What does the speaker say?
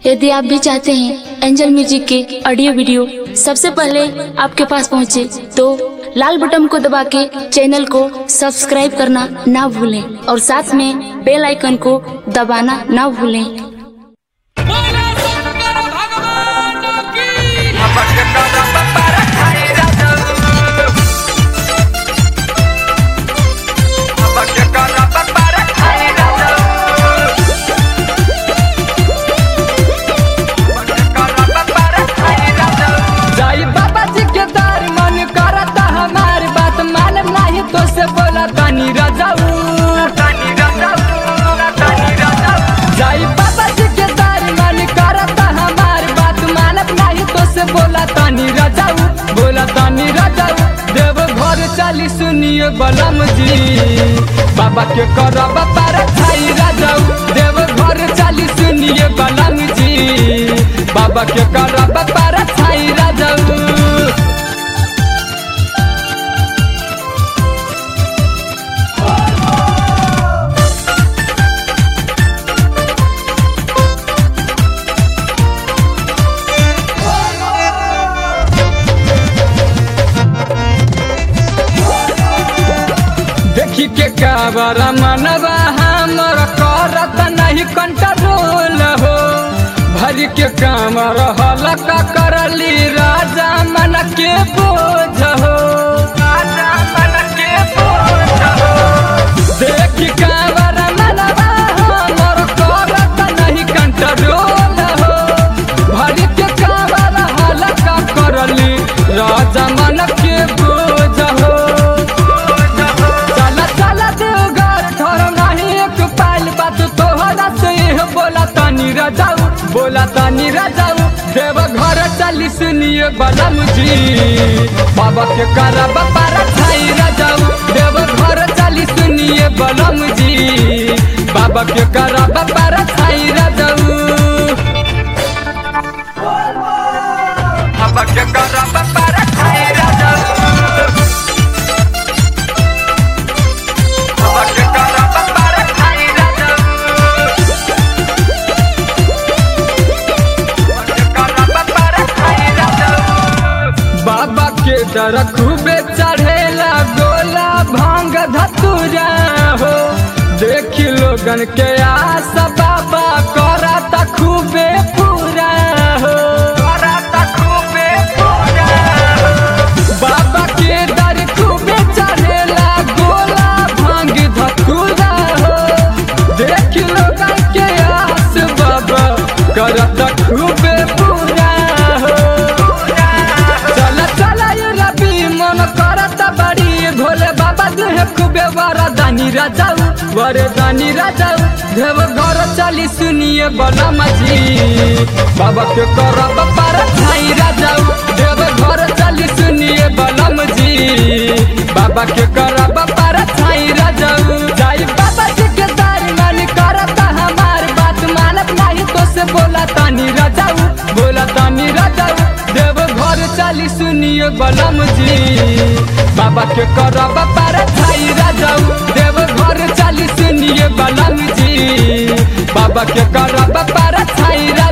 यदि आप भी चाहते हैं एंजल म्यूजिक के ऑडियो वीडियो सबसे पहले आपके पास पहुंचे, तो लाल बटन को दबा के चैनल को सब्सक्राइब करना ना भूलें और साथ में बेल आइकन को दबाना ना भूलें बोला शंकर भगवान की जाई बाबा जी के दार मन करता हमारी बात मालूम नहीं तो से बोला तानी राजाऊ जाई बाबा जी के दार मन करता हमारी बात मालूम नहीं तो से बोला तानी राजाऊ बोला तानी राजाऊ देव घर चली सुनिए बलम जी बाबा के करब पार खाई राजाऊ देव घर चली सुनिए बलम जी बाबा के करब पार खाई राजाऊ देखी के काबर मनवा हमर करत नहीं कंट्रोल हो भरी के कामर हलका करली राजा मन के बोझ हो राजा मन के बोझ हो देखी काबर मनवा हमर करत नहीं कंट्रोल हो भरी के कामर हलका करली राजा मन के बोझ हो चला चला देवघर ठहर नहीं एक पाइल बात तोहरा से यह बोला तानी राजाऊ बोला तानी राजाऊ देव घर चली सुनिए बलम जी बाबा के करा बापारा खाई राजाऊ देव घर चली सुनिए बलम जी बाबा के करा बापारा खाई राजाऊ बाबा के करा बापारा खाई राजाऊ बाबा के दर खूबे चढ़ेला गोला भांग धतुरा हो देख लोगन के आस बाबा करता खूबे पूरा हो करता खूबे पूरा बाबा के दर खूबे चढ़ेला गोला भांग धतुरा हो देख लोगन के आस बाबा करता खूबे पूरा हो चला चला ये रबी मन करत बड़ी भोले बाबा देह खूबे वरदानी राजाऊ वरदानी राजाऊ देव घर चली सुनिए बलम जी बाबा के करब पर खाई राजाऊ देव घर चली सुनिए बलम जी बाबा के करब पर खाई राजाऊ जाई बाबा जी के दार मन करत हमार बात मानत नहीं तो से बोला तानी राजाऊ बोला तानी राजाऊ देव घर चली सुनिए बलम जी बाबा के करब पार खाई राजाऊ देव घर चली सुनिए बलम जी बाबा के करब पार खाई